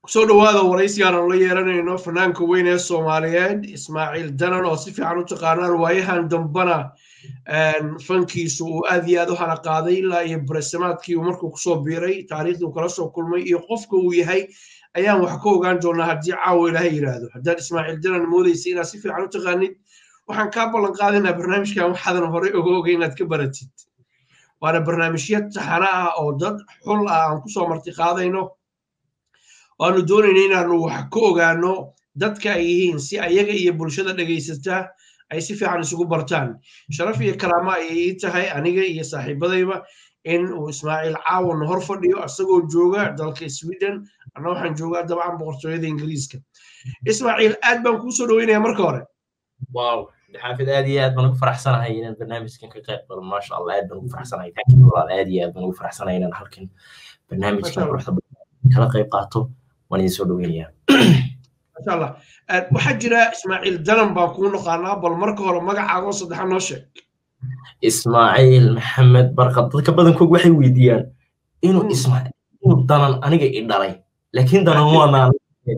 kusoo dhawaada waraysigaan aan la yeeranayno fanaanka weyn ee soomaaliyeed ismaaciil danan oo si fiican u taqaanaan waayahan dambana fankiisu uu aad iyo aad u hana qaaday ilaa iyo baresamaadkii uu markuu kusoo biiray taariikhdii kala soo kulmay iyo qofka uu yahay ayaan wax ka ogaan doonaa haddii caawa ilaaha yidhaahdo haddaad ismaaciil danan moodaysa inaad si fiican u taqaanid waxaan kaa ballan qaadaynaa barnaamijkan waxaadan horey oga ogay inaad ka baratid waana barnaamijyo taxana ah oo dad xul ah aan kusoo marti qaadayno waanu doonayna inaanu wax ka ogaano dadka ay yihiin si ayaga iyo bulshada dhegaysataa ay si fiican isugu bartaan sharaf iyo karaama ayay ii tahay aniga iyo saaxiibadayba in uu ismaaciil caawan hor fadhiyo isagoo jooga dalka sweden anna waxaan joogaa dabcan boqortooyada ingiriiska ismaaciil aad baan kuu soo dhaweynaya marka hore wow xaafid aad iyo aad baan ugu faraxsanahay inaan barnaamijkan ka qayb galo maasha allah aad baan ugu faraxsanahay walaal aad iyo aad baan ugu faraxsanahay inaan halkan barnaamijkan quruxda kala qayb qaato waan idin soo dhaweynayaa masha allah waxaa jira ismaaciil danan baan kuu naqaanaa bal marka hore magacaagoo saddexa noo sheeg ismaaciil maxamed barkad dadka badankood waxay weydiiyaan inuu ismaaciil inuu danan aniga i dhalay laakiin danan waanaan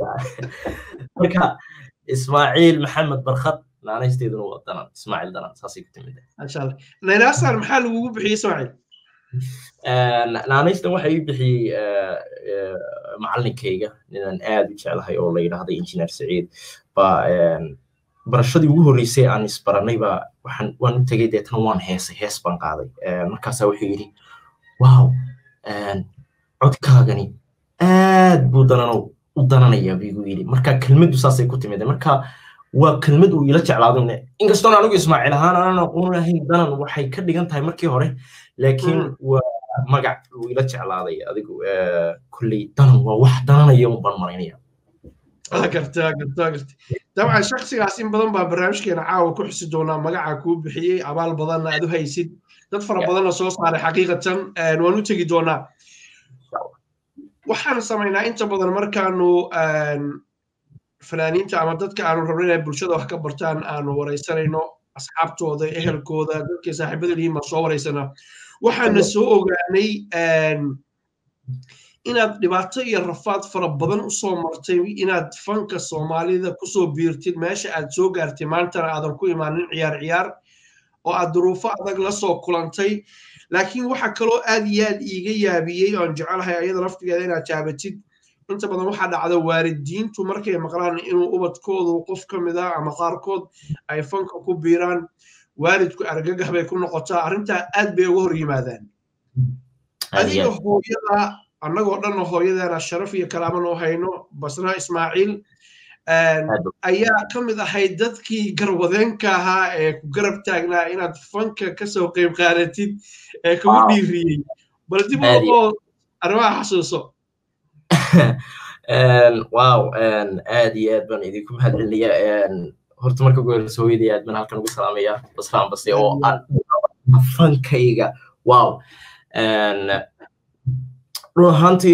marka ismaaciil maxamed barkad naanaysteeduna waa danan ismaaciil danan saasay ku timid masha allah naynaasan maxaa lagugu bixiyey ismaaciil naanaystan waxa ii bixiyey macallinkayga ninaan aad u jeclahay oo la yidhaahday injineer saciid baa barashadii ugu horreysay aan isbaranay baa waxaan waan u tegay deetana waan heesay hees baan qaaday markaasaa wuxuu yidhi wow codkaagani aad buu dananow u dananayaa buu igu yidhi marka kelmaddu saasay ku timid marka waa kelmad uu ila jeclaado inkastoon anigu ismaaciil ahaan aanan aqoon lahayn danan waxay ka dhigan tahay markii hore laakiin waa magac uu ila jeclaaday adigu kulley danan waa wax dananaya un baan maraynaya garta garta garta dabcan shaksigaas in badan baa barnaamijkeena caawa ku xusi doonaa magaca kuu bixiyey abaal badanna aad u haysid dad fara badanna soo saaray xaqiiqatan waan u tegi doonaa waxaan samaynaa inta badan markaanu fanaaniinta ama dadka aanu rabno inay bulshada wax ka bartaan aanu waraysanayno asxaabtooda ehelkooda dadkay saaxiibada lihiin baan soo waraysanaa waxaana soo ogaanay inaad dhibaato iyo rafaad fara badan usoo martay inaad fanka soomaalida kusoo biirtid meesha aad soo gaartay maantana aadan ku imaanin ciyaar ciyaar oo aad duruufo adag la soo kulantay laakiin waxa kaloo aad iyo aad iiga yaabiyey oan jecelahay ayada laftigeeda inaad jaabatid inta badan waxaa dhacda waalidiintu markay maqlaan inuu ubadkoodu qof ka mid ah ama qaarkood ay fanka ku biiraan waalidku argagax bay ku noqotaa arrintaa aad bay uga hor yimaadaan adiga hooyada annagoo dhanna hooyadeena sharaf iyo kalaama noo hayno basra ismaaciil ayaa ka mid ahayd dadkii garwadeenka ahaa ee ku garab taagnaa inaad fanka kasoo qayb qaadatid ee kugu dhiiriyey bal dib oo arrimaha xasuuso wow aad iyo aad baan idinku mahadcelinayaa horta marka ugu horeysa hooyadii aad baan halkan ugu salaamayaa basraan base oo fankayga wow run ahaantii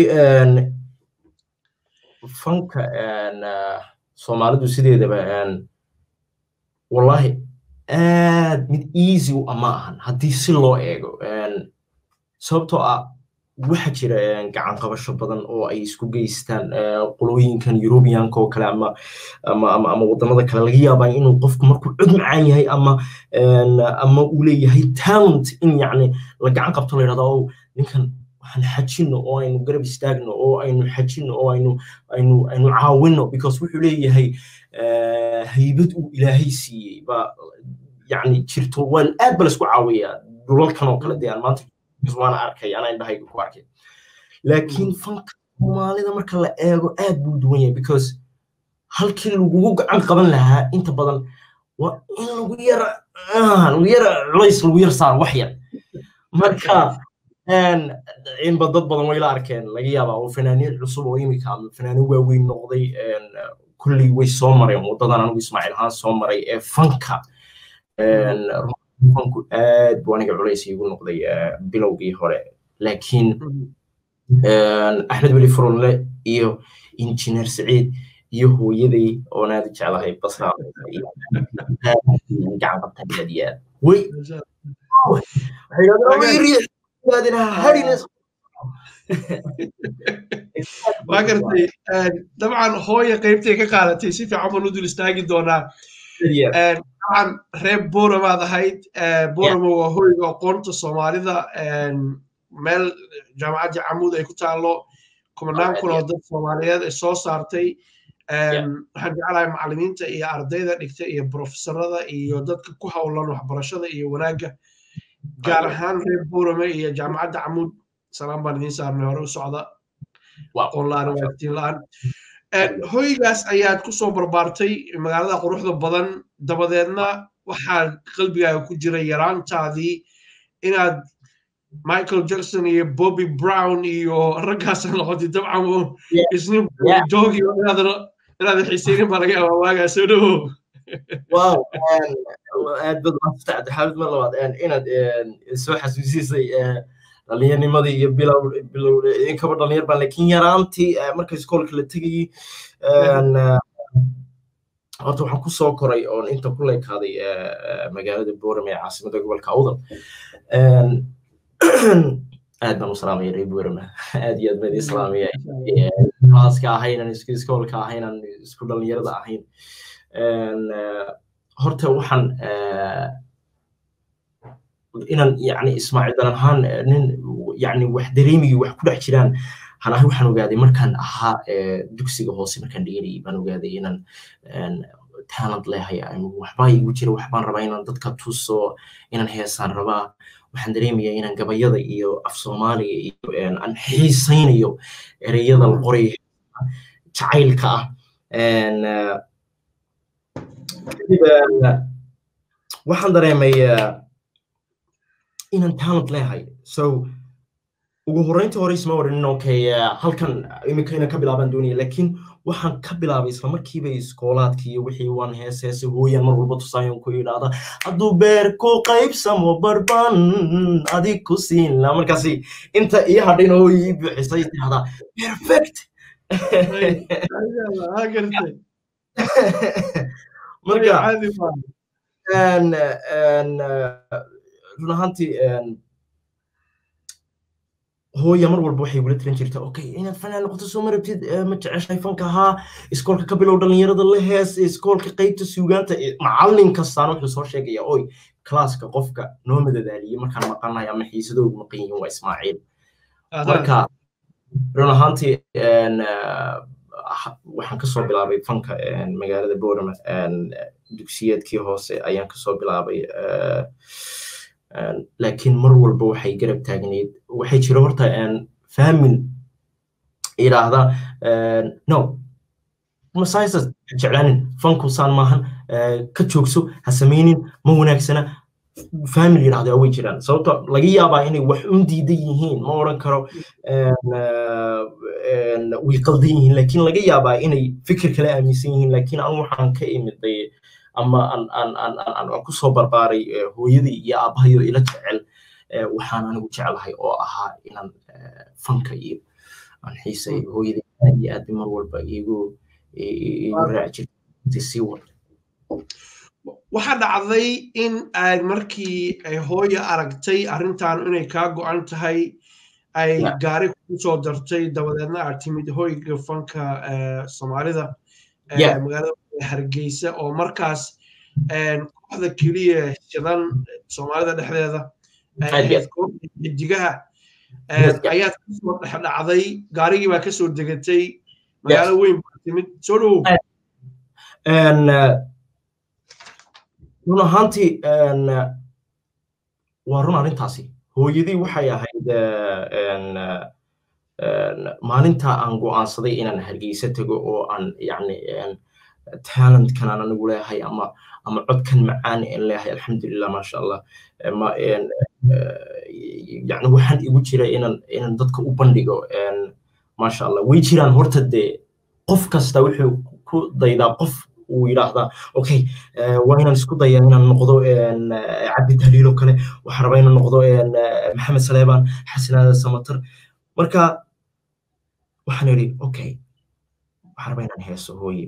fanka soomaalidu sideedaba wallahi aad mid easy u ama ahan haddii si loo eego sababtoo ah waxa jira gacan qabasho badan oo ay isku geystaan qolooyinkan eurubianka oo kale ama ama ama ama wadamada kale laga yaabaa inuu qofku markuu cod macaan yahay ama ama uu leeyahay talent in yacni la gacan qabto la yidhahdo oo ninkan waxaan xajino oo aynu garab istaagno oo aynu xajino oo aynu aynu aynu caawino because wuxuu leeyahay haybad uu ilaahay siiyey ba yacni jirto waan aad ba laisku caawiyaa dhulalkan oo kale dee aan maanta waana arkay anaa indhahayga ku arkay laakiin fanka soomaalida marka la eego aad buu duwan yahay because halkii lagugu gacan qaban lahaa inta badan waa in lagu yara lagu yara culays lagu yar saaro wax yar marka inba dad badan way la arkeen laga yaabaa oo fanaaniin cusub oo imika ama fanaaniin waaweyn noqday kulley way soo mareen waddadan anigu ismaaciil ahaan soo maray ee fanka fanku aad buu aniga culays iigu noqday bilowgii hore laakiin axmed weli furunle iyo injineer saciid iyo hooyaday oon aad u jeclahay basra gacan qabtaan aad iyo aad way waa gartay dabcan hooya qaybtay ka qaadatay si fiican baan u dul istaagi doonaa dabcan reer boramaad ahayd borama waa hoyga aqoonta soomaalida meel jaamacaddii camuud ay ku taallo kumanaan kun oo dad soomaaliyeed ay soo saartay waxaan jeclahay macallimiinta iyo ardayda dhigta iyo profesorada iyo dadka ku howlan waxbarashada iyo wanaagga gaar ahaan reer borame iyo jaamacadda camuud salaam baan idiin saarnay hore u socda aqoon la-aan waagtiin la-aan hoygaas ayaad ku soo barbaartay magaalada quruxda badan dabadeedna waxaa qalbigaaga ku jira yaraantaadii inaad michael jackson iyo bobby brown iyo raggaas noqotay dabcan isnin joogi inaad xiiseynin baa laga yaabaa waagaa soo dhowo wow aad bad maastacd xaalad mar labaad inaad soo xasuusisay dhalinyaernimadii iyo bilow bilow inkaba dhalinyar baan laakiin yaraantii marka iskoolka la tegayey horta waxaan ku soo koray oon inta ku leekaaday magaalada boram ee caasimada gobolka awdal aad baan u salaamaya reer borama aad iyo aad baan idin salaamaya klaaska ahaynan isku iskoolka ahaynan isku dhalinyarada ahayn horta waxaan inaan yani ismaaciil dalan ahaan nin yani wax dareemigii wax ku dhex jiraan hanahay waxaan ogaaday markaan ahaa dugsiga hoose markaan dhiganayay baan ogaaday inaan talent leehay waxbaa igu jira waxbaan rabaa inaan dadka tuso inaan heesaan rabaa waxaan dareemayaa inaan gabayada iyo af soomaaliga iyo aan xiisaynayo ereyada la qoray jacaylka ah kadib waxaan dareemay inaan talent leehay so ugu horreyntii hore isma odhanin okay halkan iminka inaan ka bilaabaan doonaya laakiin waxaan ka bilaabay isla markiiba iskoolaadka iyo wixii waan hees heese hooyaan mar walba tusaayon ku yidhaahda hadduu beer ku qaybsamo barban adig ku siin la markaasi inta ii hadhin oo ii buuxisay tirahdaa perfect marka run ahaantii hooya mar walba waxay igula tiran jirta okay inaad fanaan noqoto soo marabtid ma jeceshahay fanka ahaa iskoolka ka bilow dhalinyarada la hees iskoolka qaybta suugaanta macallin kastaan wuxuu soo sheegaya oy klaaska qofka noo madadaaliye markaan maqanahay ama xiisadoogu maqan yihiin waa ismaaciil marka run ahaantii waxaan kasoo bilaabay fanka magaalada borama dugsiyeedkii hoose ayaan kasoo bilaabay laakiin mar walba waxay garab taagnayd waxay jira horta faamin yidhaahda no masaisas jeclaanin fanku saan maahan ka joogso ha samaynin ma wanaagsana family yidhahda way jiraan sababto laga yaabaa inay wax un diidan yihiin ma odhan karo way qaldan yihiin laakiin laga yaabaa inay fikir kale aaminsan yihiin laakiin anu waxaan ka imiday ama aan ku soo barbaaray hooyadii iyo aabbahayo ila jecel waxaan anigu jeclahay oo ahaa inaan fanka iyo aan xiisay hooyadii aad iyo aad mar walba igu igu raaci jirtay sii wada waxaa dhacday in aad markii ay hooya aragtay arrintan inay kaa go'an tahay ay gaari ku soo dartay dabadeedna aad timid hoyga fanka soomaalida magaalada hargeysa oo markaas kooxda keliya shidan soomaalida dhexdeeda xidigaha ayaad kasoo dhex dhacday gaarigii baa kasoo degatay magaalo weyn baa timid soo dhowow run ahaantii waa run arrintaasi hooyadii waxay ahayd maalinta aan go'aansaday inaan hargeysa tego oo aan yani talentkan aan anigu leeyahay ama ama codkan macaan aan leeyahay alxamdulilah maasha allah yani waxaan igu jira inaan inaan dadka u bandhigo maasha allah way jiraan horta dee qof kasta wuxuu ku daydaa qof uu yidhaahdaa okay waa inaan isku dayaa inaan noqdo cabdi taliilo kale waxaan rabaa inaan noqdo maxamed saleebaan xasanaada samatar marka waxaan idhi okay waxaan rabaa inaan heeso hooye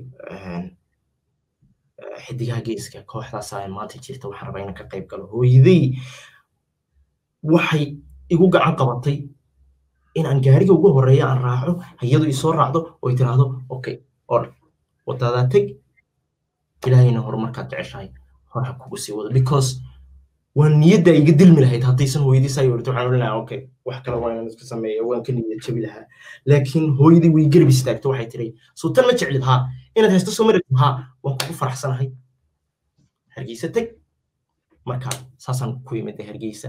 xidigaha geeska kooxdaasa maanta jirta waxaan rabaa inaan ka qayb galo hooyadey waxay igu gacan qabatay in aan gaariga ugu horeeya aan raaco hayadu isoo raacdo oo tiraahdo okay or wadaadaa teg ilaahayna horumarkaad jeceshahay hor ha kugu sii wado because waa niyadda iga dilmi lahayd haddaysan hooyadii saa yorto waxaan odhan lahaa okay wax kale waa inaan iska sameeya waan ka niyad jabi lahaa laakiin hooyadii way garab istaagto waxay tiri soo tan ma jeclid haa inaad haysto soo marid haa waan kugu faraxsanahay hargeysa teg marka saasaan ku imid hargeysa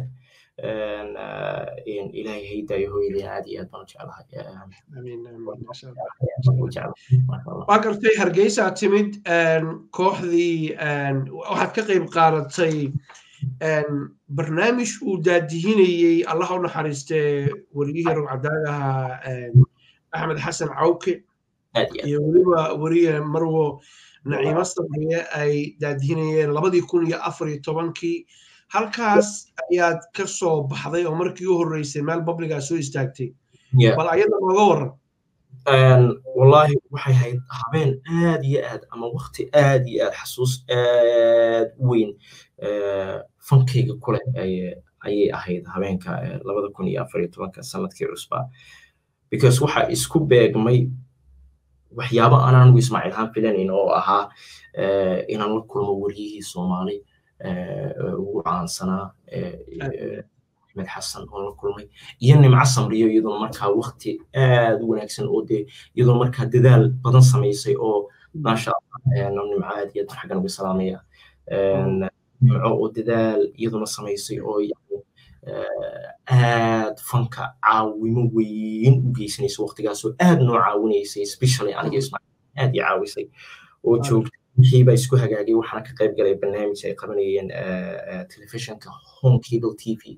ilaahay haydaayo hooyadii aad iyo aad baan u jeclahay waa gartay hargeysa timid kooxdii waxaad ka qayb qaadatay barnaamij uu daadihinayey allah u naxariiste wariyihii rogcadaagaha axmed xasan cawke iyo weliba weriye marwo naciimo sabriye ay daadihinayeen labadii kun iyo afar iyo tobankii halkaas ayaad ka soo baxday oo markii u horreysay meel babligaa soo istaagtay bal ayada nooga waran wallaahi waxay hayd habeen aad iyo aad ama wakti aad iyo aad xasuus aad u weyn fankayga kule ayay ahayd habeenka labada kun iyo afar iyo tobanka sanadkii cusbaa because waxa isku beegmay waxyaabo aan anigu ismaaciil haan filanayn oo ahaa inaan la kulmo wariyihii soomaali ugu caansanaa axmed xasan oo la kulmay iyo nimco samriyo iyadoo markaa wakti aad u wanaagsan oo dee iyadoo markaa dadaal badan samaysay oo maasha allah nimco aad iyo aad xaggan uga salaamaya nimco oo dadaal iyaduna samaysay oo aad fanka caawimo weyn u geysanaysa waktigaasoo aad noo caawinaysay especially aniga ismaaciil aad ii caawisay oo joogtay wixii baa isku hagaagay waxaana ka qayb galay barnaamij ay qabanayeen telefishinka home cable t v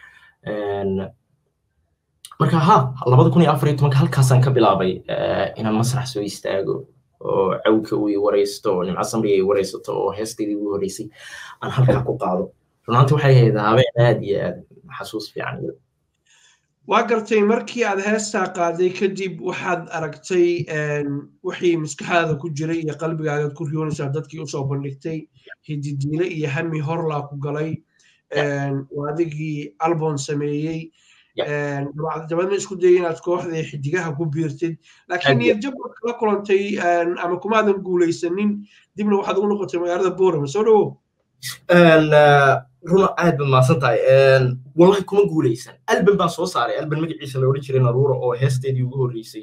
marka ha labada kun iyo afar iyo tobanka halkaasaan ka bilaabay inaan masrax soo istaago oo cawka uu i waraysto oo nimco samriga i waraysato oo heestaydii ugu horreysay aan halkaa ku qaado runaanti waxay ahayd habeen aad iyo aad xasuus fiican waa gartay markii aad heestaa qaaday kadib waxaad aragtay wixii maskaxdaada ku jiray iyo qalbigaagaad ku riyoonaysaa dadkii usoo bandhigtay hididiile iyo hami horlaa ku galay adigii albon sameeyey dabadna isku dayay inaad kooxdii xidigaha ku biirtid laakiin niyadjabad kala kulantay ama kumaadan guulaysanin dibna waxaad ugu noqotay magaalada boorama soo dhawow runa aad baad mahadsan tahay wallahi kuma guulaysan alban baan soo saaray alban magaciisa la odhan jiray naruura oo heesteedii ugu horreysay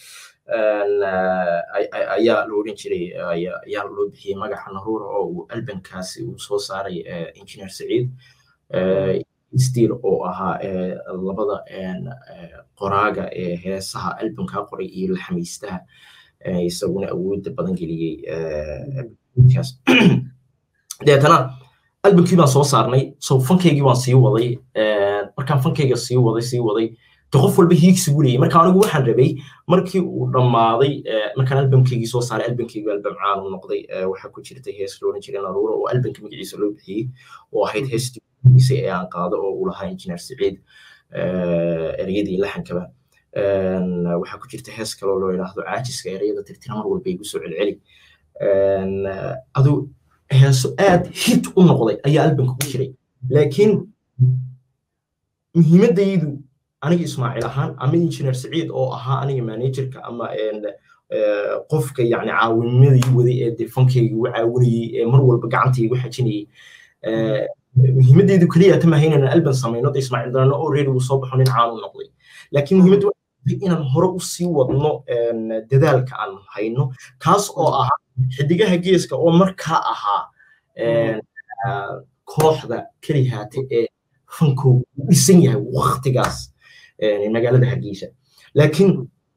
ayaa la odhan jiray ayaa loo bixiyey magaca naruura oo uu albankaasi uu soo saaray engineer saciid stiil oo ahaa labada qoraaga ee heesaha albankaa qoray iyo laxamiistaha isaguna awoodda badan geliyey deetana albankii baan soo saarnay so fankaygii waan sii waday markaan fankayga sii waday sii waday de qof walba hiigsigu leeyay marka anigu waxaan rabay markii uu dhammaaday markaan albankaygii soo saaray albankaygu albam caan u noqday waxaa ku jirtay hees looran jiray naruura oo albanka magaciisa loo bixiyey oo ahayd heestii ee aan qaado oo uu lahaa injineer saciid ereyadii laxankaba waxaa ku jirta hees kaloo loo yidhaahdo caajiska ereyada tirtira mar walba igu soo celceli aduu heeso aad hit u noqday ayaa albanka ku jiray laakiin muhiimaddaydu aniga ismaaciil ahaan ama injineer saciid oo ahaa aniga managerka ama qofka yani caawinimadii waday ee dee fankayga igu caawinayey ee mar walba gacanta igu xajinayey muhiimaddaydu keliya tama haynana alban samayno de ismaaciil darano oo reedi uu soo baxo nin caan u noqday laakiin muhiimaddu inaan hore u sii wadno dadaalka aan hayno kaas oo ahaa xidigaha geeska oo markaa ahaa kooxda kelihaate ee fankoogu u dhisan yahay waktigaas magaalada hargeysa laakiin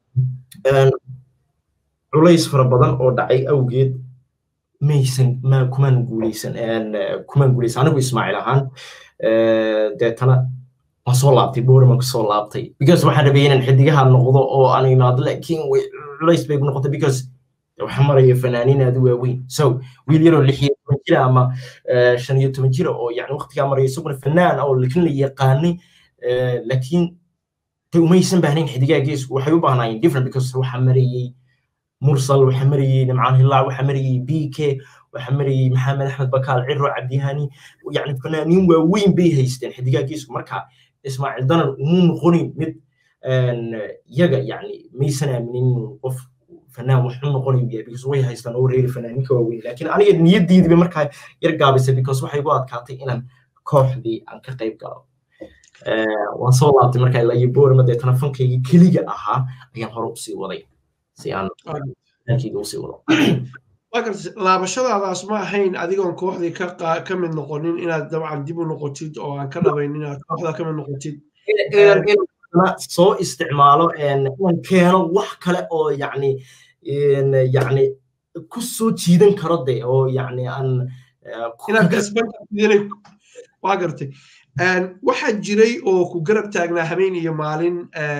culays fara badan oo dhacay awgeed maysan ma kumaan guuleysan kumaan guuleysan anigu ismaaciil ahaan deetana waan soo laabtay booriman kusoo laabtay because waxaan rabay inaan xidigaha noqdo oo aan imaado laakiin culays bay ku noqotay because waxaa maraya fanaaniin aad u waaweyn so wiil yaroo lix iyo toban jira ama shan iyo toban jira oo yani waqtigaa maraya isaguna fanaan oo lakin la yaqaanay laakiin de umaysan baahnayn xidigaha geesku waxay u baahnaayeen different because waxaa marayey mursal waxaa marayey nimcaan hilaac waxaa marayey b k waxaa marayey maxamed axmed bakaal ciro cabdihani yani fanaaniin waaweyn bay haysteen xidigaha geesku marka ismaaciil danan umuu noqonin mid yaga yani maysan aaminin inuu qof fanaan wax u noqonayo yahay because way haystaan oo reeri fanaaninka waaweyn laakiin aniga niyaddiidiba markaa yar gaabaysay because waxay igu adkaatay inaan kooxdii aan ka qayb galo waan soo laabtay markaa ilaa iyo boorama deetana fankaygii keliga ahaa ayaan hore usii waday si aan fankayga usii wado laabashadaadaas ma ahayn adigoon kooxdii ka mid noqonin inaad dabcan dib u noqotid oo aan ka dhabayn inaad kooxda ka mid noqotid soo isticmaalo inaan keeno wax kale oo yani yani ku soo jiidan karo de oo yani aan inaad kasban waa gartay waxaa jiray oo ku garab taagnaa habeen iyo maalin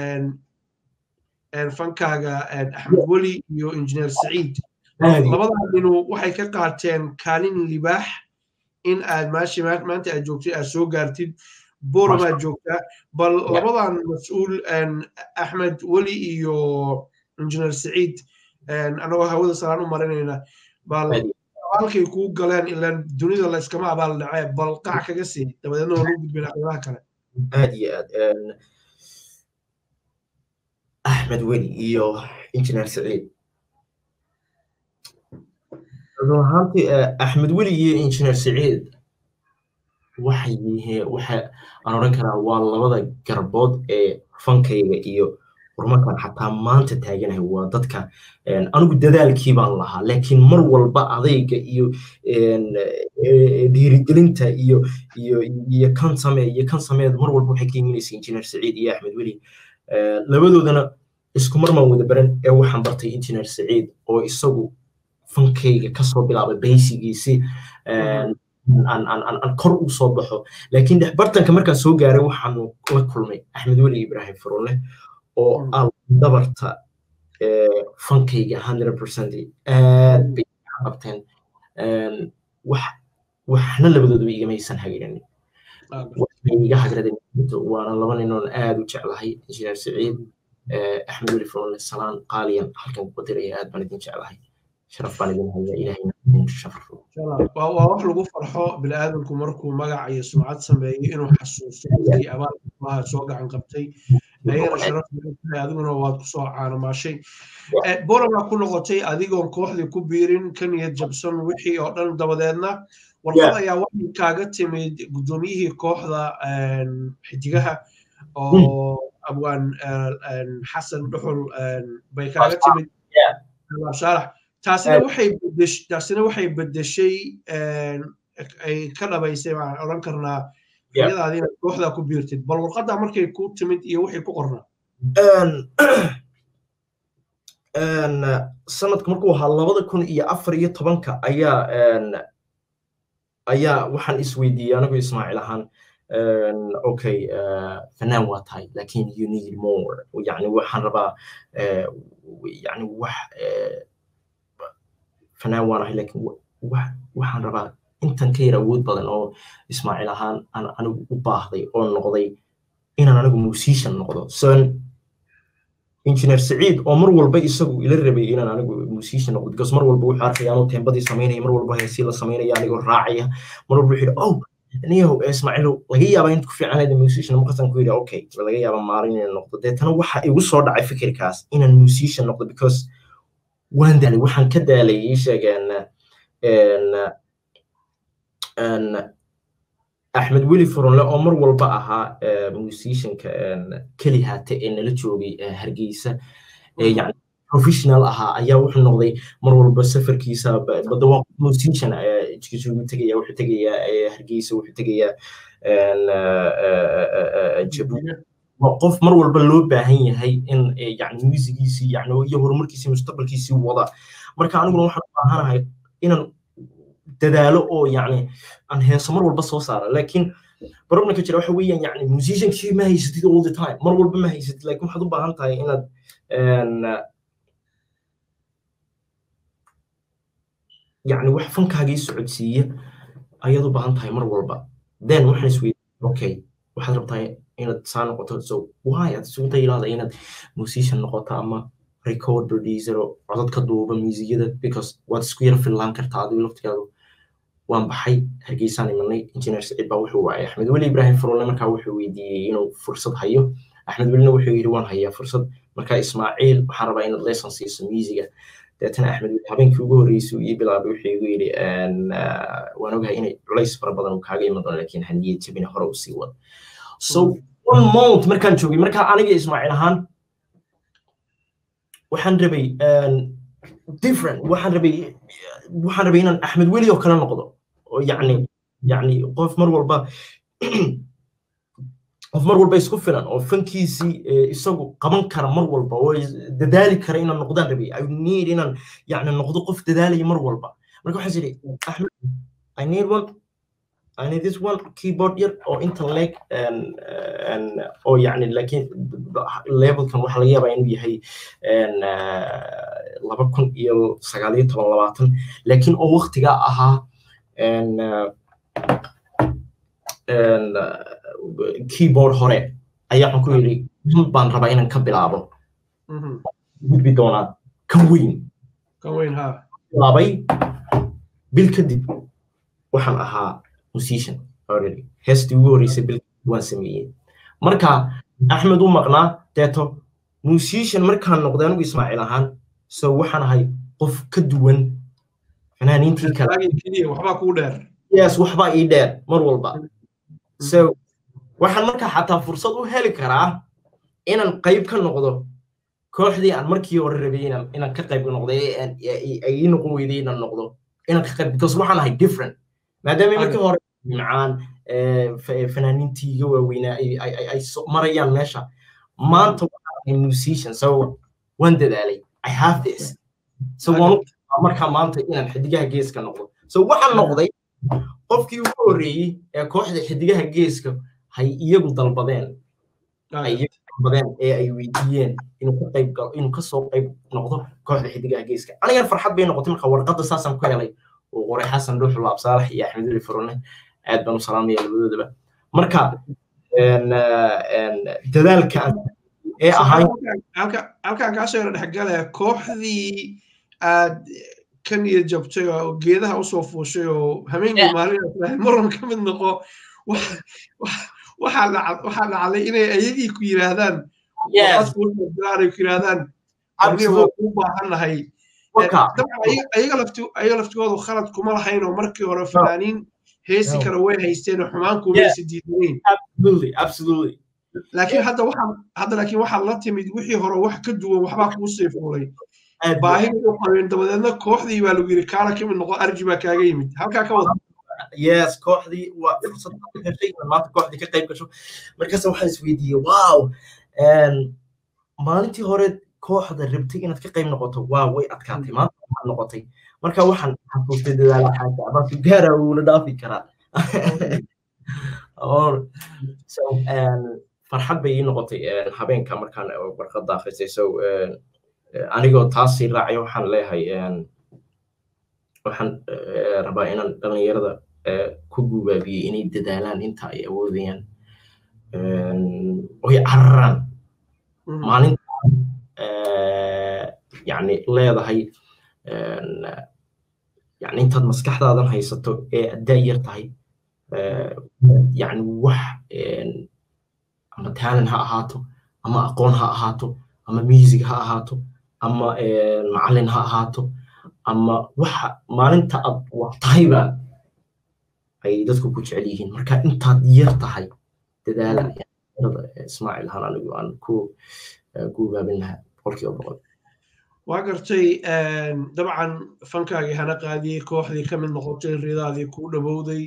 fankaaga axmed weli iyo injineer saciid labadaa dhinu waxay ka qaateen kaalin libaax in aad maashi maanta aad joogtid aad soo gaartid boromaad joogtaa bal labadan mas-uul axmed weli iyo injineer saciid annagoo hawada salaan u marinayna bal abaalkay kuu galeen ilaan dunida layskama abaal dhacee bal qac kaga sii dabadeedna waa lagu gudbin aqyadaha kale aad iyo aad axmed weli iyo injineer saciid run ahaantii axmed weli iyo injineer saciid waxay yihiin waxa aan odhan karaa waa labada garbood ee fankayga iyo horumarkan xataa maanta taaganahay waa dadka anigu dadaalkii baan lahaa laakiin mar walba adayga iyo dhiirigelinta iyo iyo iyo kan samee iyo kan sameed mar walba waxay ka imanaysa injineer saciid iyo axmed weli labadoodana isku marmaan wada baran ee waxaan bartay injineer saciid oo isagu fankayga kasoo bilaabay baysigiisi aan kor u soo baxo laakiin dhexbartanka markaan soo gaaray waxaan la kulmay axmed weli ibrahim furule oo aan dabarta fankayga hundred percent aad bay qabteen wax waxna labadoodaba igamaysan hagiranin iga hagraden waana laba ninoon aad u jeclahay injineer saciid axmed weli furule salaan qaaliyan halkan ku diraya aad baan idin jeclahay sharaf baan idin haya ilahayna waa wax lagu farxo bini'aadamku markuu magac iyo sumcad sameeyo inuu xasuusto dadkii abaalkulaha soo gacan qabtay ayagana sharaf tahay adiguna waad kusoo caanomaashay boromaa ku noqotay adigoon kooxdii ku biirin ka niyad jabsan wixii oo dhan dabadeedna warqad ayaa waxay kaaga timid guddoomiyihii kooxda xidigaha oo abwaan xasan dhuxul bay kaaga timid shaarax taasina waxay bedesh taasina waxay bedeshay ay ka dhabaysay baan odhan karnaa iyadaadi inaad kooxdaa ku biirtid bal warqaddaa markay ku timid iyo waxay ku qornaa sanadku markuu ahaa labada kun iyo afar iyo tobanka ayaa ayaa waxaan isweydiiyey anigu ismaaciil ahaan okay fanaan waa tahay lakin you need more yani waxaan rabaa yani wax fanaan waan ahay lakin waxaan rabaa intan ka yar awood badan oo ismaaciil ahaan aan anigu u baahday oo noqday inaan anigu musician noqdo son engineer saciid oo mar walba isagu ila rabay inaan anigu musician noqdo because mar walba wuxuu arkaya anuu teembadii samaynaya mar walba heesii la samaynaya anigoo raacaya mar walba wuxuu yidhi oh niyahow ismaaciilow laga yaabaa inad ku fiicanayd musician markaasaan ku yidhi okay laga yaaba maalin inaan noqdo deetana waxa igu soo dhacay fikirkaas inaan musician noqdo because waan daalay waxaan ka daalay ii sheegeen axmed weli furunle oo mar walba ahaa musicianka keli haate ee nala joogay hargeysa yani professional ahaa ayaa wuxuu noqday mar walba safarkiisa bada waa musician jigisugu tegaya wuxuu tegayaa hargeysa wuxuu tegayaa jabuuti qof mar walba loo baahan yahay in yani musigiisii yani iyo horumarkiisii mustaqbalkiisii wada marka aniguna waxaan u baahanahay inaan dadaalo oo yani aan heeso mar walba soo saara laakiin problemka jira waxa weeyaan yani musiciankii ma haysatid all the time mar walba ma haysatid laakiin waxaad u baahan tahay inaad yani wax fankaagii socodsiiya ayaad u baahan tahay mar walba then waxaan isweydiin okay waxaad rabtaa inaad saa noqoto so why aad isugu daylaada inaad musician noqoto ama record producer oo codad ka duuba muusiyada because waad isku yara fillaan kartaa adigu laftigaadu waan baxay hargeysaan imanay engineer saciid baa wuxuu waayay axmed weli ibrahim furule markaa wuxuu weydiiyey inuu fursad hayo axmed welina wuxuu yidhi waan hayaa fursad marka ismaaciil waxaan rabaa inaad lesson siiso musiga deetana axmed weli habeenkii ugu horreysay uu ii bilaabay wuxuu igu yidhi waan ogahay inay culays fara badan uu kaaga iman doono laakiin haniyad jabina hore u sii wada so one month markaan joogay markaa aniga ismaaciil ahaan waxaan rabay different waxaan rabay waxaan rabay inaan axmed weli oo kale noqdo oo yacni yacni qof mar walba qof mar walba isku filan oo fankiisii isagu qaban kara mar walba oo dadaali kara inaan noqdaan rabay i need inaan yacni noqdo qof dadaalaya mar walba marka waxaan idhi axmed i need one I need this one keyboard yar oo inta leeg oo yani laakiin levelkan waxaa laga yaabaa inuu yahay laba kun iyo sagaal iyo toban labaatan laakiin oo waktigaa ahaa keyboard hore ayaa waxaan ku yidhi baan rabaa inaan ka bilaabo gudbi doonaa kan weyn kan weyn ha bilaabay bil kadib waxaan ahaa musician already heestii ugu horreysay bil waan sameeyey marka axmed u maqnaa deeto musician markaan noqday anigu ismaaciil ahaan so waxaan ahay qof ka duwan fanaaniintii kale waxbaa kuu dheer yes waxbaa ii dheer mar walba so waxaan markaa xataa fursad u heli karaa inaan qayb ka noqdo kooxdii aan markii hore rabay inaan inaan ka qayb noqday ay ii noqon weyday inaan noqdo inaan ka qayb because waxaan ahay different maadaama markii hore macaan fanaaniintii iga waaweynaa ay marayaan meesha maanta waxaan ahay musician so waan dadaalay i have this so waan markaa maanta inaan xidigaha geeska noqdo so waxaan noqday qofkii ugu horreeyey ee kooxda xidigaha geeska hay iyagu dalbadeen ay iyagu dalbadeen ee ay weydiiyeen inuu ka qayb galo inuu kasoo qayb noqdo kooxda xidigaha geeska anigan farxad bay noqotay marka warqadda saasaan ku helay oo qoray xasan dhuuxul absaalax iyo axmed weli furone aad baan u salaamaya labadoodaba marka dadaalka ee ahay halkaan kaasoo yara dhexgalaya kooxdii aad ka niyad jabtay oo geedaha usoo fuushay oo hameenkii maalin marwan ka mid noqo waxaa dhacday inay ayagii ku yiraahdaan ay ku yiraahdaan waa kuu baahannahay ayaga laftigoodu khalad kuma lahayn oo markii hore fanaaniin heesi kale way haysteen oo xumaan kumaysi diidanayn laakiin hadda waxaa hadda laakiin waxaa la timid wixii hore wax ka duwan waxbaa kuu sii fuulay baahida u qabeen dabadeedna kooxdii baa lagu yiri kaala ka mid noqo arji baa kaaga yimid halkaa ka wada yes kooxdii waa fursad heshay maanta kooxdii ka qayb gasho markaas waxaan isweydiiyey wow maalintii hore kooxda rabtay inaad ka qayb noqoto waa way adkaatay maanta waxaad noqotay marka waxaan xasuustay dadaala xaaja abaasu gaara wuuna dhaafi karaa farxad bay ii noqotay habeenka markaan warqadda akhrisay so anigoo taasii raacay waxaan leeyahay waxaan rabaa inaan dhallinyarada ku gubaabiyey inay dadaalaan inta ay awoodayaan oy cararaan maalinta yani leedahay yani intaad maskaxdaadan haysato ee addaa yar tahay yani wax ama talent ha ahaato ama aqoon ha ahaato ama music ha ahaato ama macallin ha ahaato ama waxa maalinta aad wax tahayba ay dadku ku jecel yihiin marka intaad yar tahay dadaala ismaaciil ahaan anigu aan ku guubaabin lahaa boqolkiiba boqol waa gartay dabcan fankaagii hana qaadiyey kooxdii ka mid noqotay ridaadii kuu dhawowday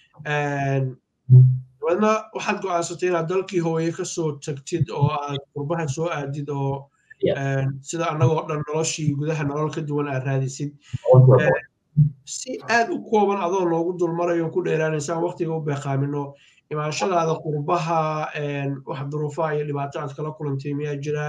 dabeedna waxaad go'aansatay inaad dalkii hooye ka soo tagtid oo aad qurbaha soo aadid oo sida annagoo dhan noloshii gudaha nolol ka duwan aad raadisid si aad u kooban adoo noogu dulmarayo ku dheeraanaysaan waqtiga u beeqaamino imaanshadaada qurbaha wax duruufaha iyo dhibaato aad kala kulantay miyaa jira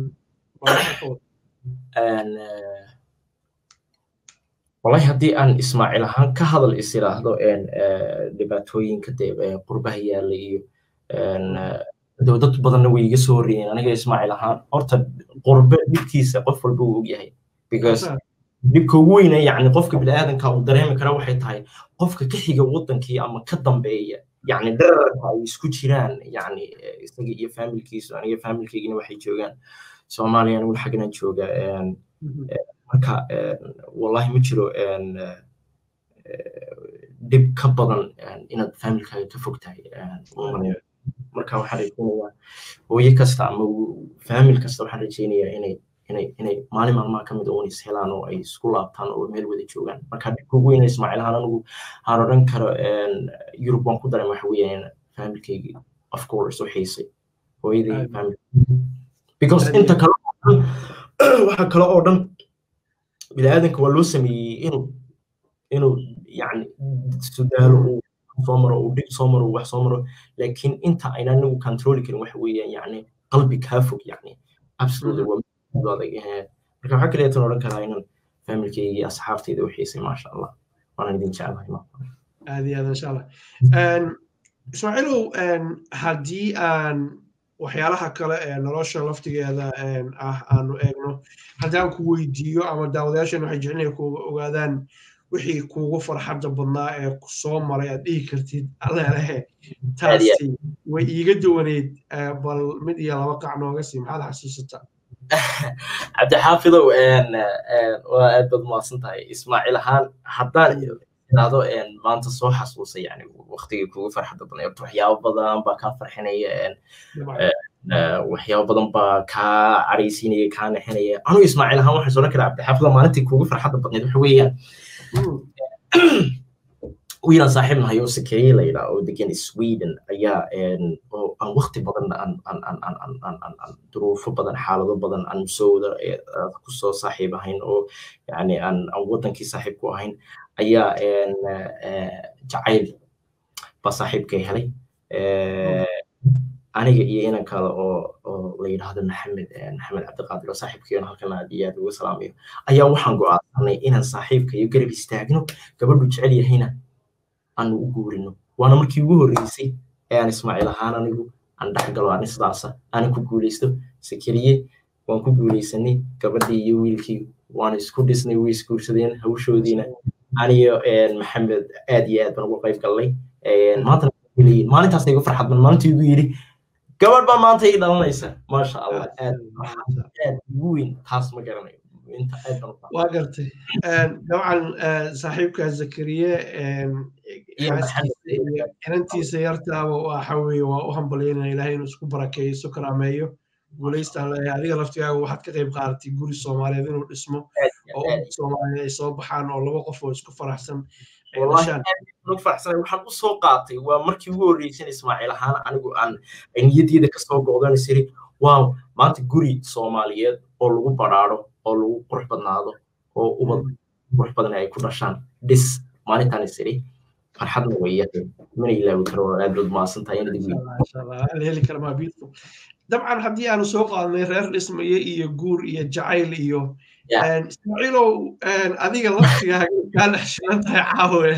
wallahi haddii aan ismaaciil ahaan ka hadal is iraahdo dhibaatooyinka dee qurbaha yaalla iyo dad badanna way iga soo horreeyeen aniga ismaaciil ahaan horta qurbe dhibkiisa qof walba uu ogyahay because dhibka ugu weyna yacni qofka bini'aadanka uu dareemi kara waxay tahay qofka ka xiga waddankii ama ka dambeeya yani dherarka ay isku jiraan yani isaga iyo familkiisu aniga familkaygina waxay joogaan soomaaliya anigu xagnan jooga marka wallahi ma jiro dhib ka badan inaad familkaaga ka fog tahay marka waxaan rajeynayaa hooye kasta ama famil kasta waxaan rajeynayaa inay inay inay maalin maalmaha ka mid a unis helaan oo ay isku laabtaan oo meel wada joogaan marka dhibka ugu weyna ismaaciil ahaan anigu aan odhan karo yurub waan ku daran waxa weeyaan familkaygii of course u xiisay hooyadii famil because inta kale waxa kale oo dhan biniaadanka waa loo sameeyey inuu inuu yani sudaalo uu soo maro uu dhib soo maro wax soo maro laakiin inta ayna anigu controli karin waxa weeyaan yani qalbi kaa fog yani absolutely waa adag marka waxaa kaleetan odhan karaa inaan familkaygii asxaabtayda u xiisay maasha allah waana idin jeclahay aad iyo aad insha allah ismaaciilow haddii aan waxyaalaha kale ee nolosha laftigeeda ah aanu eegno haddii aan ku weydiiyo ama daawadayaashan waxay jecelnahay ku ogaadaan wixii kuugu farxadda badnaa ee ku soo maray aad dhihi kartid alleelehe taasi way iiga duwaneyd bal mid iyo laba qac nooga sii maxaad xasuusataa cabdixaafidow waa aad baad umahadsan tahay ismaaciil ahaan haddaan idhaahdo maanta soo xasuusay yani waktigii kugu farxadda badan horta waxyaabo badan baa kaa farxinaya waxyaabo badan baa kaa caraysiinaya kaa nexinaya anu ismaaciil ahaan waxaan sodhan karaa cabdixaafidow maalintii kugu farxadda badneed waxa weeyaan wiilan saaxiib nahay oo sakeeye la yidhaa oo degan sweden ayaa oo aan wakti badan aan duruufo badan xaalado badan aan musowda kusoo saaxiib ahayn oo yani aan wadankii saaxiib ku ahayn ayaa jacayl baa saaxiibkay helay aniga iyo inan kale oo oo la yidhaahdo maxamed maxamed cabdiqaadir oo saaxiibkayo halkan aad iyo aad ugu salaamayo ayaa waxaan go'aansanay inaan saaxiibkayo garab istaagno gabadhu jecel yahayna aanu u guurino waana markii ugu horreysay ee aan ismaaciil ahaan anigu aan dhex galo ani sidaasa aanan ku guulaysto sakariye waan ku guulaysanay gabadhii iyo wiilkii waan isku dhisnay way isguursadeen hawshoodiina aniyo maxamed aad iyo aad baan ugu qayb gallay maantana maalintaas igu farxad ban maalintii igu yidhi gabadh baa maanta ii dhalanaysa maasha allah aad aad ugu weyn taas ma garanayo waa gartay dabcan saaxiibka zakariye inantiisa yartaaba waxa weeye waa u hambalyaynaya ilahay inuu isku barakeeyo isu karaameeyo guulaystaan leeyahay adiga laftigaaga waxaad ka qayb qaadatay guri soomaaliyeed inuu dhismo oo umad soomaaliyeed ay soo baxaan oo laba qof oo isku faraxsan waxaan u soo qaatay waa markii ugu horreysay ismaaciil ahaan anigu aan niyadeeda kasoo go'dan isiri waaw maanta guri soomaaliyeed oo lagu badhaado oo lagu qurux badnaado oo ubad qurux badan ay ku dhashaan dhis maalintaan isiri farxadna way yahay mana ilaawi karo aad baad mahadsan tahay inad heli kara maa beautiful dabcan haddii aanu soo qaadnay reer dhismaye iyo guur iyo jacayl iyo ismaaciilow adiga laftigaaga kaa dhex shilan tahay caawe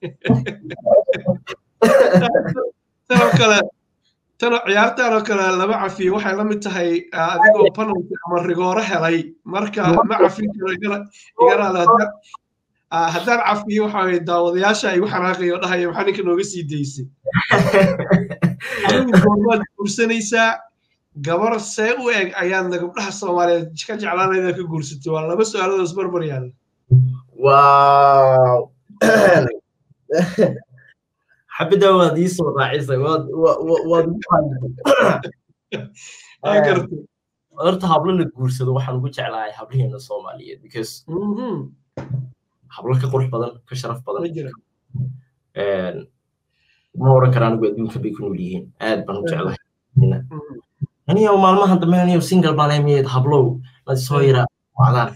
tanoo kale tano ciyaartan oo kale lama cafiyo waxay la mid tahay adigoo penalty ama rigooro helay marka ma cafin karo igaraada haddaan cafiyo waxa weye daawadayaasha ay xanaaqayo dhahaya maxaa ninka nooga sii daysay adigu goormaad guursanaysaa gabar see u eg ayaadna gabdhaha soomaaliyeed ka jeclaanayda ka guursatay waa laba su-aaladoos barbar yaalla wow xabida waad ii soo raacisay waad waad horta hablo la guursado waxaan ugu jeclahay hablaheena soomaaliyeed because hablo ka qurux badan ka sharaf badan ma oran kara anigu adduunka bay ku nool yihiin aad baan u jeclahay aniyo maalmahan dambe aniyo single baan emiyeed hablow mad soo yara wacdaan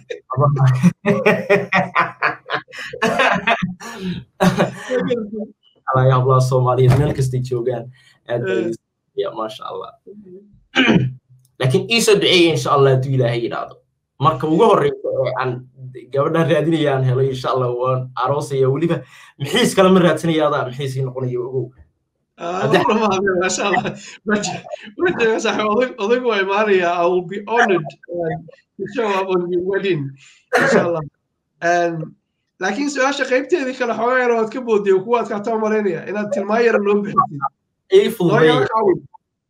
alaya hablaha soomaaliyeed meel kastay joogaan aad baa maasha allah laakiin iisoo duceeya insha allah hadduu ilaahay yidhaahdo marka ugu horreysa ee aan gabadhan raadinaya aan helo insha allah waan aroosaya weliba mixiis kale ma raadsanaya adaa mixiisii noqonaya ogow odaygu waa imaanaya i will be honored to show up on your wedding inshallah laakiin su-aasha qaybteedii kale xoogaa yar waad ka boodiyo kuwaad kaataa malaynaya inaad tilmaan yar noo bixitid noo yara kaawis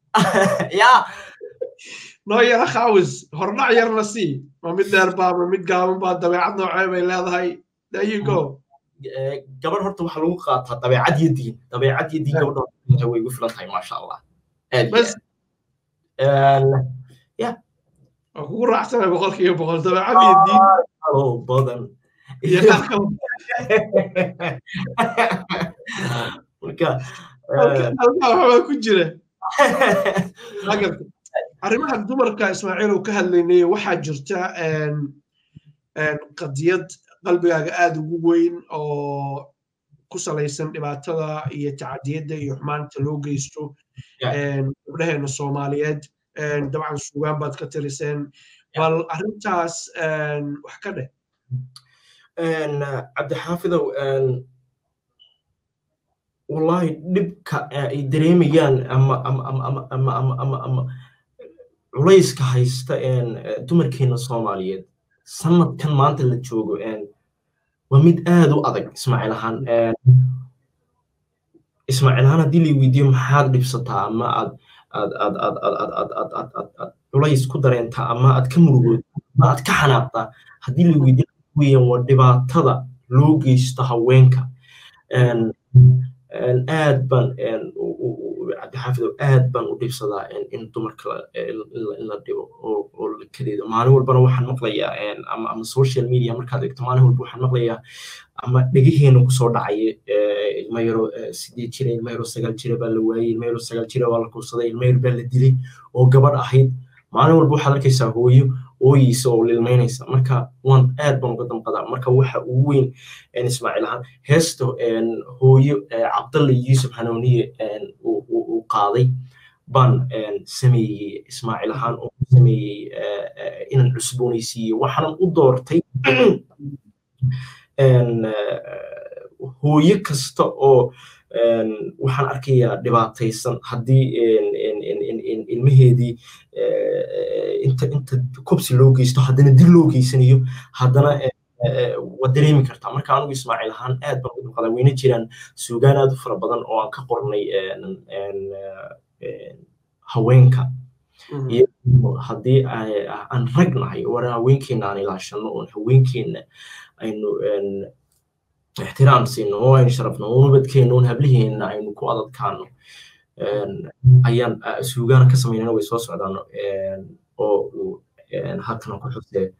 noo yara kaawis hordhac yarna sii ma mid dheer baa ma mid gaaban baa dabeecad noocee bay leedahay there you go gabadh horta waxaa lagu qaataa dabeecad iyo diin dabeecad iyo diin gabadha way igu filan tahay maasha allah ya waa kugu raacsanay boqolkiiba boqol dabeecad iyo diin oo badan iyo qaar kale marka halkaa waxbaa ku jira arrimaha dumarka ismaaciil uu ka hadlaynay waxaa jirta qadiyad qalbigaaga aada ugu weyn oo ku salaysan dhibaatada iyo tacadiyadda iyo xumaanta loo geysto gabdhaheena soomaaliyeed dabcan sugaan baad ka tiriseen bal arrintaas wax ka dheh cabdixaafidow wallahi dhibka ay dareemayaan ama ama ama ama ama ama ama ama culayska haysta dumarkeena soomaaliyeed sanadkan maanta la joogo waa mid aad u adag ismaaciil ahaan ismaaciil ahaan haddii la weydiiyo maxaad dhibsataa ama aad aad aad aad aad aad aad aad aad aad aad culays ku dareentaa ama aad ka murugood ama aad ka xanaaqtaa haddii la weydiiyo weeyaan waa dhibaatada loo geysto haweenka aad baan cabdixaafidow aad baan u dhibsadaa in dumarka in la dhibo oo la kadeedo maalin walbana waxaan maqlayaa ama ama social media markaad egto maalin walba waxaan maqlayaa ama dhegaheena kusoo dhacaya ilma yaro sideed jira ilma yaro sagaal jira baa la waayey ilma yaro sagaal jira waa la kubsaday ilma yar baa la dilay oo gabadh ahayd maalin walba waxaad arkaysaa hooyo ooyiisa oo lilmaynaysa marka waan aad baan uga damqadaa marka waxa ugu weyn ismaaciil ahaan heesta hooyo cabdalle yuusuf xanuuniye uu qaaday baan sameeyey ismaaciil ahaan oo sameeyey inaan cusboonaysiiyo waxaanan u doortay hooyo kasta oo waxaan arkayaa dhibaataysan haddii ilmaheedii inta inta kobsi loo geysto haddana dil loo geysanayo haddana waad dareemi kartaa marka anigu ismaaciil ahaan aad baan ugu qadaa weyna jiraan suugaan aad u fara badan oo aan ka qornay haweenka haddii aan rag nahay war haweenkeena aan ilaashano oon haweenkeena aynu ixtiraam siino oo aynu sharafno oo nabadkeena oon habliheena aynu ku adadkaano ayaan suugaana ka samaynana way soo socdaan oo uu halkan ku xusee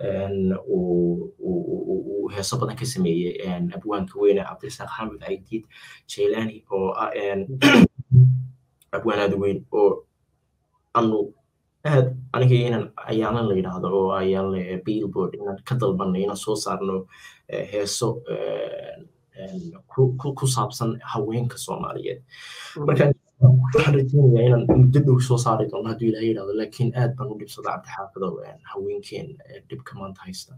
uu heeso badan ka sameeyey abwaanka weyne cabdirasaaq xamed caydiid jaylani oo ah abwaan aada weyn oo anu aad aniga inaan ayaalan la yidhaahdo oo ayaalan billboard inaan ka dalbanay inaan soo saarno heeso ku saabsan haweenka soomaaliyeed marka waxaan rajeynayaa inaan muddo dhow soo saari doono hadduu ilaah yidhahdo laakiin aad baan u dhibsada cabdixaafidow haweenkeen dhibka maanta haysta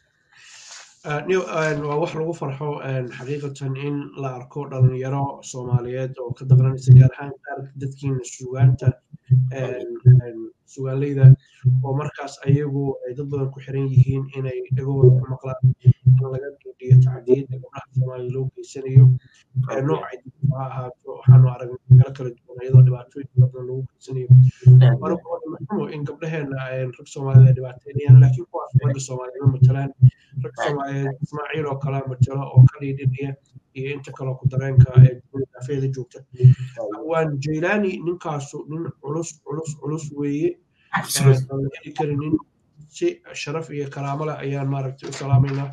waa wax lagu farxo xaqiiqatan in la arko dhalinyaro soomaaliyeed oo ka daqranaysa gaar ahaan qaar dadkiina sugaanta sugaanleyda oo markaas ayagu ay dad badan ku xiran yihiin inay dhagahooda ku maqlaan in laga dhiidhiyo tacdiyadda gabdhaha soomaaliya loo geysanayo noocay ha ahaato waxaanu aragnay meelo kala duwan iyadoo dhibaatooyin badan lagu geysanayo marka in gabdhaheena rag soomaaliyed ay dhibaateynayaan laakiin kuwaas ragga soomaaliyeed matalaan rag soomaaliyeed ismaaciil oo kale matalo oo ka dhiidhidhiya iyo inta kaloo ku dareenka ee daafeeda joogta waan jaylaani ninkaasu nin culus culus culus weeye aan heli karin nin si sharaf iyo karaamo leh ayaan maaragtay u salaamaynaa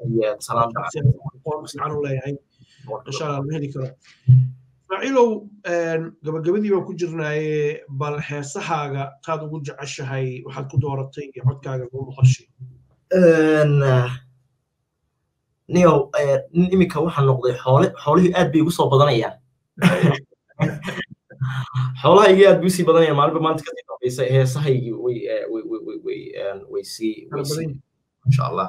fiican u leeyahay insha allah ma heli karo ismaaciilow gabagabadii baan ku jirnaaye bal heesahaaga taad ugu jeceshahay waxaad ku dooratay iyo codkaaga ugu maqashay niyow iminka waxaa noqday xoole xoolihii aad bay igu soo badanayaan xoolahaygii aad bay usii badanayaan maalinba maanta kasii dambaysa heesahaygii way way way way way way sii way sii insha allah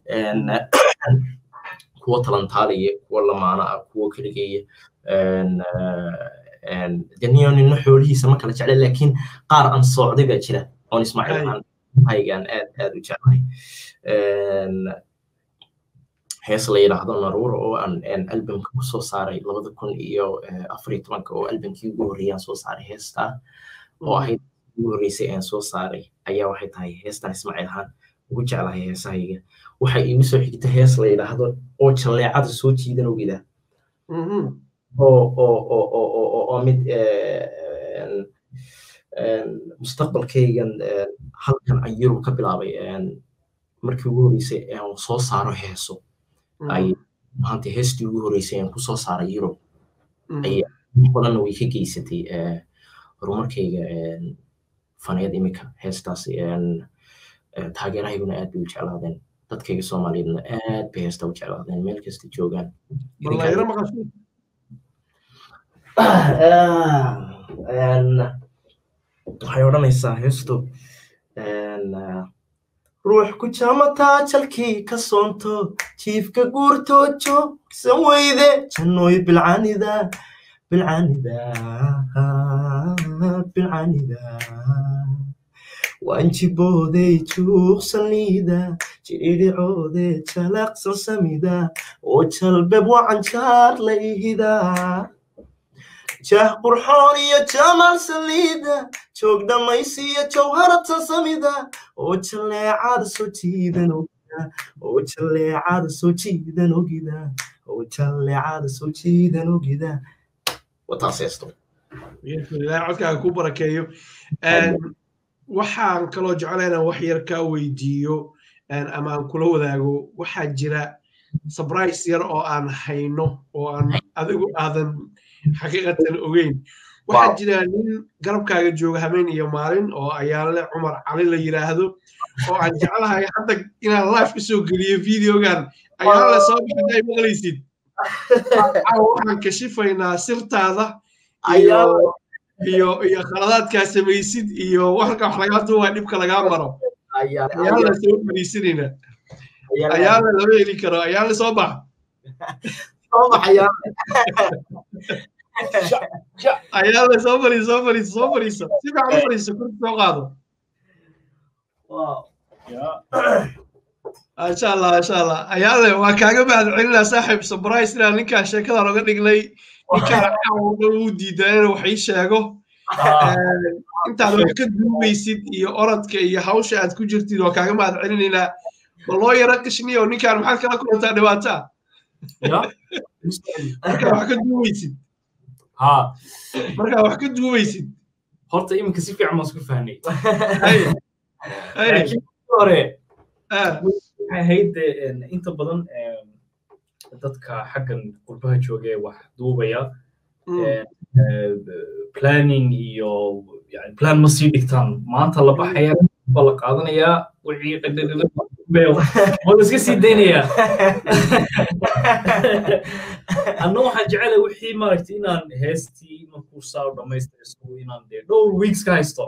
kuwa talantaalaya kuwa lamaana ah kuwa keligeeya deniyo nina xoolihiisa ma kala jecla laakiin qaar aan soocday baa jira oon ismaaciil ahaan haygaan aad aad u jeclahay hees la yidhaahdo naruura oo aan albamka ku soo saaray labada kun iyo afar iyo tobanka oo albamkii ugu horreeyaan soo saaray heestaa oo ahayd ugu horreysay aan soo saaray ayaa waxay tahay heestan ismaaciil ahaan ugu jeclahay heesahayga waxay iigu soo xigta hees la yidhaahdo oo jalleecada soo jiidan ogida oo oo oo oo oo oo mid mustaqbalkaygan halkan aan yurub ka bilaabay markii ugu horreysay aan soo saaro heeso ay maanta heestii ugu horreysay aan ku soo saaray yurub ay badanna way ka geysatay horumarkayga faneed imika heestaas taageerahayguna aad bay u jeclaadeen dadkayga soomaaliyeedna aad bay heesta u jeclaadeen meel kasta joogaan waxay odhanaysaa heestu ruux ku jaamataa jalkii ka soonto jiifka guurtoojo san weyde jannooy bilcanida bilcanida bilcanida waanjibooday juuqsaniida jiidhicoode jalaqsan samida oo jalbeb wacanjaar la ihidaa jah qurxoon iyo jamal saliida joog dhammaysiiyo jawharatan samida oo jalleecada soo jiidan ogida oo jalleecada soo jiidan ogida oo jalleecada soo jiidan ogida wataas heesto ilaahay codkaaga ku barakeeyo waxaan kaloo jeclayna wax yar kaa weydiiyo ama aan kula wadaago waxaa jira surprise yar oo aan hayno oo aan adigu aadan xaqiiqatan ogeyn waxaa jira nin garabkaaga jooga habeen iyo maalin oo ayaale cumar cali la yiraahdo oo aan jeclahay hadda inaan live ka soo geliyo videogan ayaale soo baxda ay maqlaysid waxaan kashifaynaa sirtaada iyo iyo iyo khaladaadkaa samaysid iyo waxka wax lagaa duubaa dhibka lagaa maro ayaale soo fariisanayna ayaale lama heli karo ayaale soo bax ayaale soo fariiso soo fariiso soo fariiso si fiican u fariiso kursi soo qaado masha allah masha allah ayaale waa kaaga mahad celinaa saaxiib surprise inaan ninkaan sheekadan oga dhignay ninkaan caawa uu diidaa inuu wax ii sheego intaad wax ka duubaysid iyo orodka iyo hawsha aad ku jirtid waa kaaga mahad celinaynaa ma loo yaro qishniyo ninkaan maxaad kala kulantaa dhibaataa markaa wax ka duubaysid markaa wax ka duubaysid horta iminka si fiican baan isku fahnay laakiin hore waxay ahayd inta badan dadka xaggan qurbaha jooga ee wax duubaya planning iyo yani plan ma sii dhigtaan maanta la baxaya baa la qaadanayaa wixii wala iska sii daynayaa anna waxaan jecelay wixii maaragtay inaan heestii markuu saa dhamaystirayso inaan dee dhowr weeks ka haysto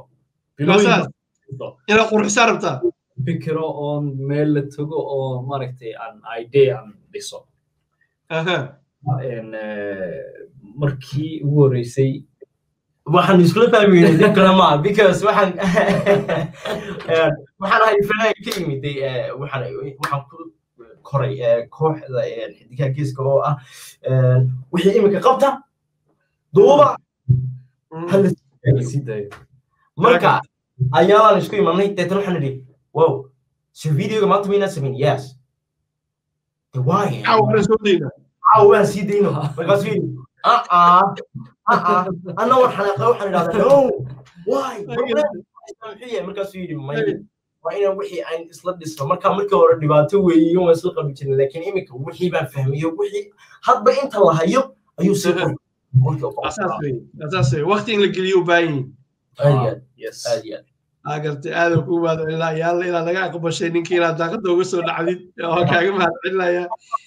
inaad qurxisa rabtaa fikiro oon meel la tago oo maaragtay aan idea aan dhiso markii ugu horreysay waxaan iskula fahmayna dib kale maa because waxaan waxaan ahay fanaan ka yimid waxaan waxaan ku koray kooxda xidigaha geeska oo ah wixii iminka qabta duuba marka ayaalaan isku imanay deetan waxaan idhi wow so videoga maanta maynaan samayn yes why waan sii dayno markaasuu yidhi أنا وحنا وحنا هذا نو واي markaasuu yidhi may waa inaan wixii aan isla dhisno marka markii hore dhibaato weeye waan isla qabi jirnay laakiin iminka wixii baan fahmiyo wixii hadba inta la hayo ayuu sii waqti in la geliyo u baahan yihin agartay aadan kuu mahad celinaa yaalla inaad naga aqbashay ninkii inaad daaqada uga soo dhacdid oo kaaga mahad celinaya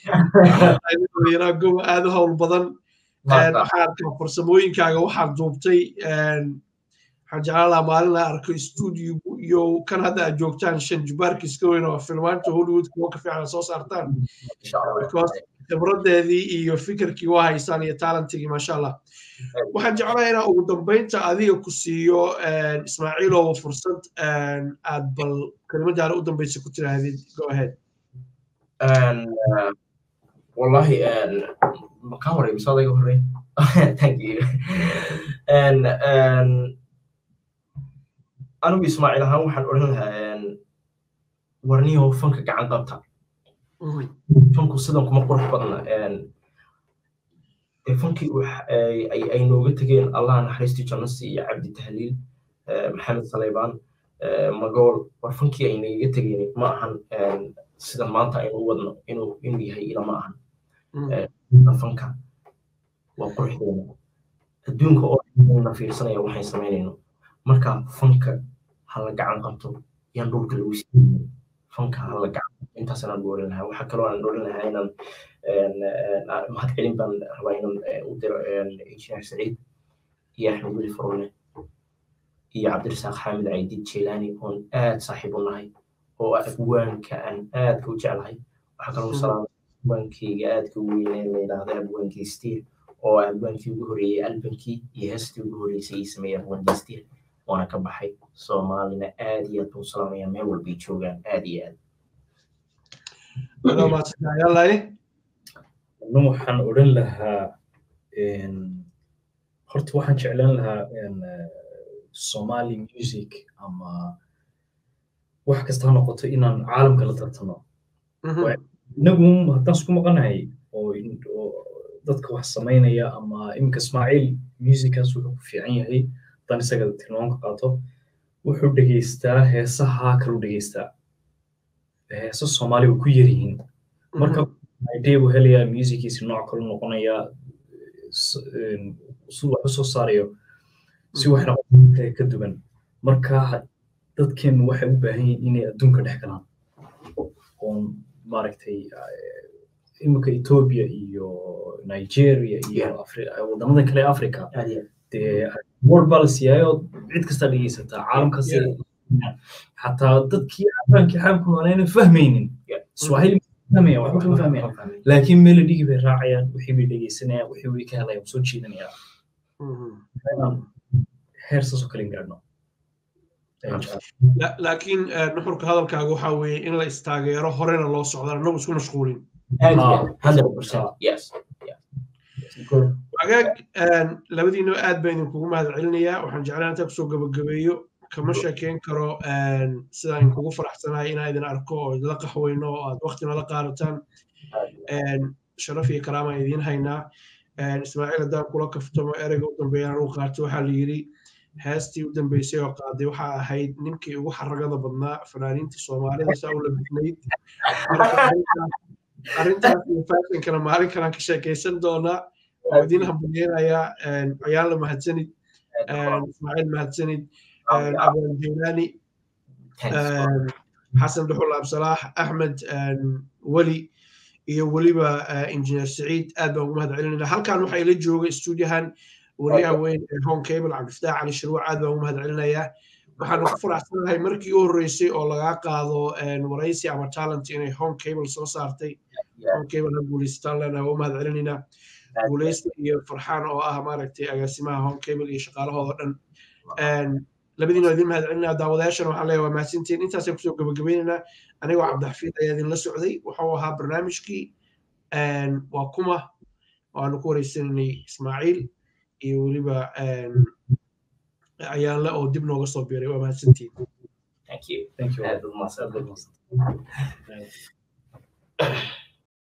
goba aad u howl badan waxaan arkaa farsamooyinkaaga waxaad duubtay waxaan jeclaan lahaa maalin la arko studio iyo kan hadda aad joogtaan shan jubaarka iska weyn oo filmaanta hollywood kuwa ka fiican soo saartaan khibradeedii iyo fikirkii waa haysaan iyo talentigii maasha allah waxaan jeclahay inaa ugu dambeynta adiga ku siiyo ismaaciilow fursad aad bal kelimadaana u dambeysa ku tiraahdid go ahead wallahi ma ka horey mise adayga horey thank you and and anigu ismaaciil ahaan waxaan odhan lahaa warniyo fanka gacan qabta fanku sidan kuma qurux badna dee fankii ay nooga tegeen allah naxariistii jannasi iyo cabdi tahliil maxamed saleybaan magool war fankii ay nagaga tegeen ma ahan sida maanta aynu u wadno inuu inuu yahay ilama ahan fanka waa quruxdeena adduunka oo na fiirsanaya waxaan samaynayno marka fanka hala gacan qabto yaan dhulka lagu siiyey fanka hala gacan intaas anaan dhoolin lahaa waxaa kaloo aan dhoolin lahaa inaan mahad celin baan rabaa inaan u diro injineer saciid iyo axmed weli farone iyo cabdirasaaq xaamid caydiid jeelaani oon aad saaxiib u nahay oo abwaanka aan aadka u jeclahay waxaa kaloo salaama abwaankeyga aadka u weynee la yidhaahda abwaankii stiir oo abwaankii ugu horeeyey albankii iyo heestii ugu horeysay ii sameeyey abwaankii stiir waana ka baxay soomaalina aad iyo aad buu salaamaya meel walbay joogaan aad iyo aad anu waxaan odhan lahaa horta waxaan jeclaan lahaa somali music ama wax kasta ha noqoto inaan caalamka la tartano inagu haddaan isku maqanahay oo dadka wax samaynaya ama iminka ismaaciil musickaas wuxuu ku fiican yahay haddaan isaga tilmaamka qaato wuxuu dhegeystaa heesaha kalu dhegeystaa heesa soomaali way ku yar yihiin marka idea buu helayaa musiciisi nooc kalu noqonayaa si wax usoo saarayo si wax noqon ka duwan marka dadkeen waxay u baahan yihiin inay adduunka dhex galaan oon maaragtay iminka ethiopia iyo nigeria iyo wadamada kale africa dee word baa la siiyaayo cid kastaa dhegeysataa caalamkaas xataa dadkii afaankii xaamku nooleyna fahmaynin swahili fahmaya waxba kama fahmaya laakiin melodigii bay raacayaan wixii bay dhegeysanayaan wixii way ka helayaan soo jiidanayaan heer saasoo kale gaadhno laakiin nuxurka hadalkaaga waxaa weeye in la istaageero horena loo socdaan annagu isku mashquulin wagaag labadiinaba aad baan idinkugu mahad celinayaa waxaan jeclaan intaa kusoo gabagabeeyo kama sheekeyn karo sidaan idinkugu faraxsanahay inaan idin arko oo idinla qaxweyno oo aad wakti nala qaadataan sharaf iyo karaamaan idiin haynaa ismaaciil haddaan kula kaftamo ereyga u dambeeyaan uu qaato waxaa la yidhi heestii u dambeysay oo qaaday waxaa ahayd ninkii ugu xaragada badnaa fanaaniintii soomaalida saa u labisnayd arrintaas iyo fashinkana maalin kalaan ka sheekaysan doonaa oo idiin hambalyeynayaa ayaan la mahadsanid ismaaciil mahadsanid abaan jeelaani xasan dhuxul absalaax axmed weli iyo weliba injineer saciid aad baan ugu mahad celinayna halkan waxaa ila jooga stuudiyahan wariyaha weyn ee home cable cabdifataax cali shirwac aad baan ugu mahad celinayaa waxaana ku faraxsanahay markii u horreysay oo lagaa qaado waraysi ama talent inay home cable soo saartay home cable ha guulaysataan leenahay waa u mahad celinaynaa guulaysta iyo farxaan oo ah maaragtay agaasimaha home cable iyo shaqaalahooda dhan labadiina waa idin mahad celinaa daawadayaashana waxaan leeyahay waa mahadsantiin intaasaan kusoo gabagabaynaynaa anigoo cabdixafiid ayaa idinla socday wuxuu ahaa barnaamijkii waa kuma waanu ku wareysanaynay ismaaciil iyo weliba ayaanle oo dib nooga soo biiray waa mahadsantiin Thank you. Thank you.